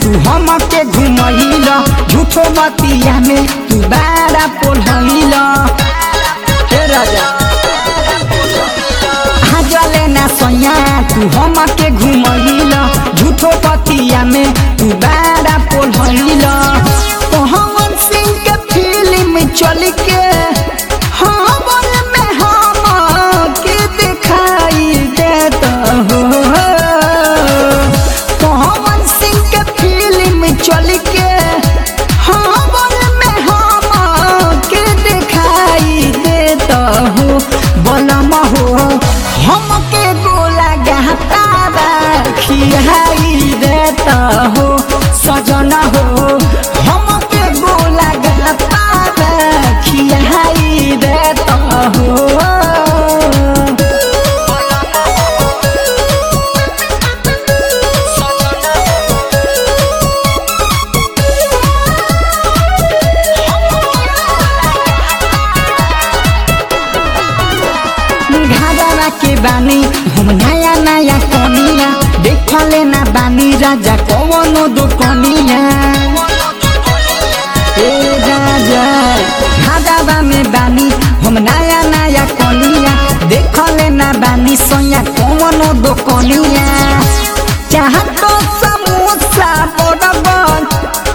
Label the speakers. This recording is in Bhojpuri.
Speaker 1: तू हमके घुमैल झूठो बतिया में तू बारा पोलैल हे राजा हाजले ना सोया तू हमके घुमैल झूठो बतिया में तू बारा पोलैल पवन सिंह के फिल्म चल के हमन में हम के दिखाई देता हो पवन सिंह के फिल्म चल के हमन में हम के दिखाई देता हो बलम हो हमके गोला गहता खियाई देता हो सजना हो हमके गोला गहता खियाई देता हो घाघरा के बानी हम नया नया कनिया देखले ना बानी राजा कवनो दुकनिया ए राजा घाघरा में बानी हम नया नया कनिया देखले ना बानी सोया कवनो दुकनिया चाह तो समोसा बराबर